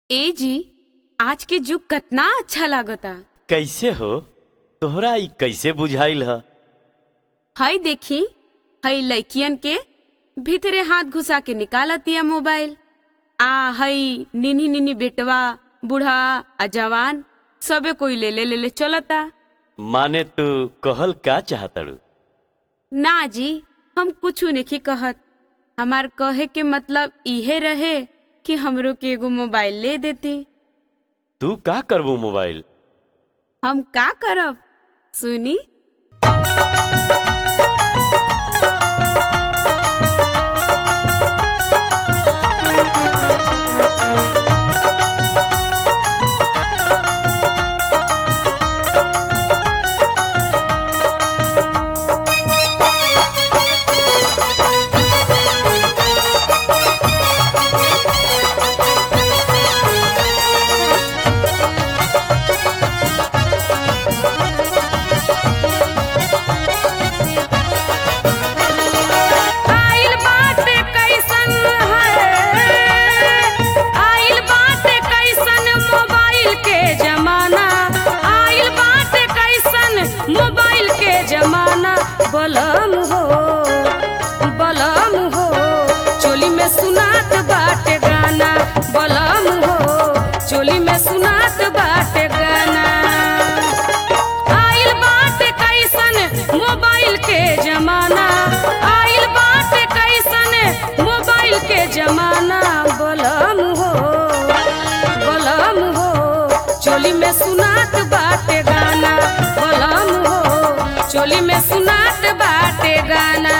ए जी आज के जुग कतना अच्छा लागता कैसे हो तोहरा ई कैसे बुझाइल ह हई देखी हई लड़कियन के भीतरे हाथ घुसा के निकालतिया मोबाइल आ हई निन्ही निन्ही बेटवा बूढ़ा आ जवान सबे कोई ले ले ले ले चलता माने तू कहल का चाहतड़ू ना जी हम कुछ नहीं कहत हमार कहे के मतलब इहे रहे कि हमरो के एगो मोबाइल ले देती तू का करबू मोबाइल हम का करब सुनी आइल बाटे कैसन है आइल बाटे कैसन मोबाइल के जमाना आइल बाटे कैसन मोबाइल के जमाना बलम हो बलम हो चोली में सुनात बाटे गाना बलम हो चोली में सुनात बाटे गाना आइल बाटे कैसन मोबाइल के जमाना आइल बाटे कैसन मोबाइल के जमाना बलम हो बलम हो चोली में सुनात बाटे गाना बलम हो चोली में सुनात बाटे गाना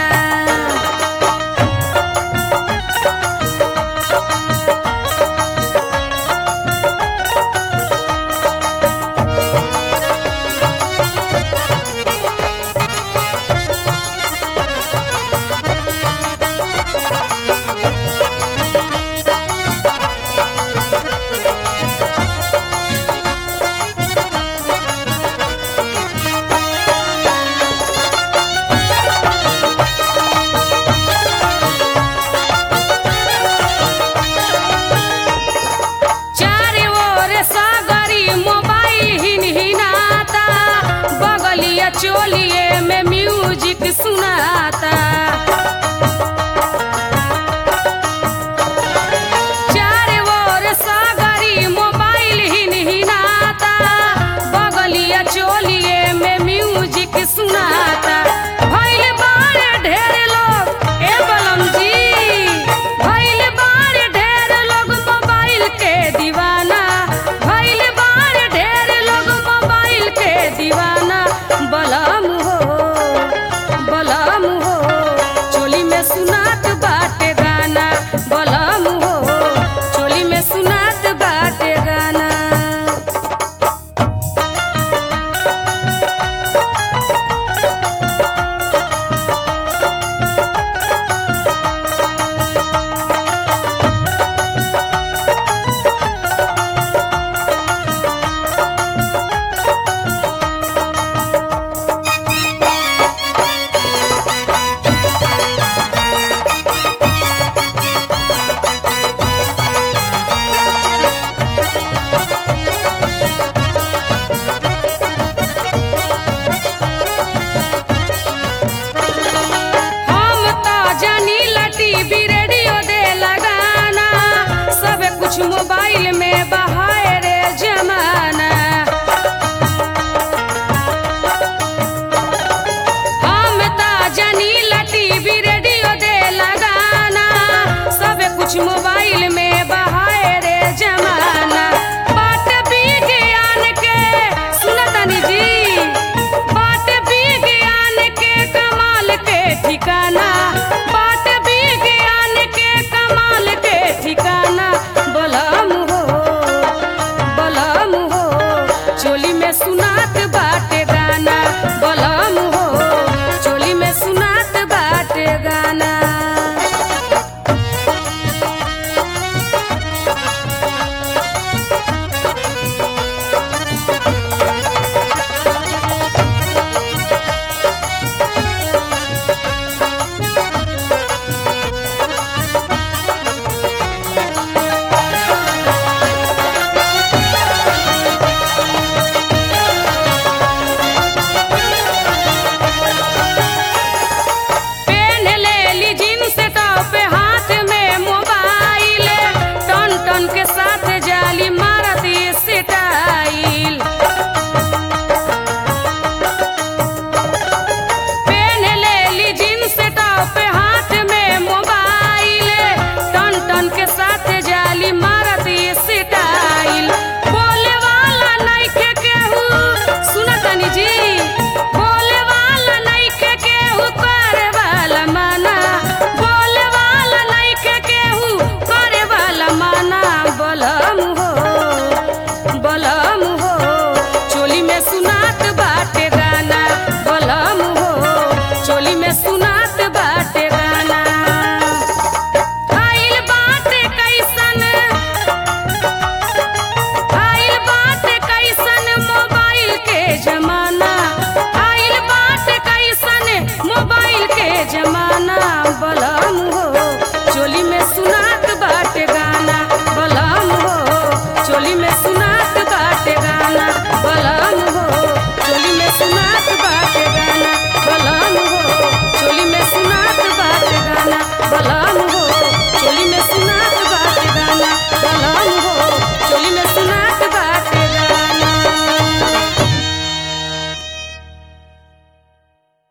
चारे ओर सागरी मोबाइल हिन हिनाता बगलिया चोलिए में म्यूजिक सुनाता चारे ओर सागरी मोबाइल हिन हिनाता बगलिया चोलिए में म्यूजिक सुनाता भइल बारे ढेर लोग ए बलम जी भइल बारे ढेर लोग मोबाइल के दीवाना भइल बारे ढेर लोग मोबाइल के दीवाना बलम हो बलम हो चोली में सुनात बाटे गाना बलम हो चोली में सुनात बाटे गाना हम तो जानी लटी भी रेडियो दे लगाना सब कुछ मोबाइल में बहाए रे जमाना हम तो जानी लटी भी रेडियो दे लगाना सब कुछ मोबाइल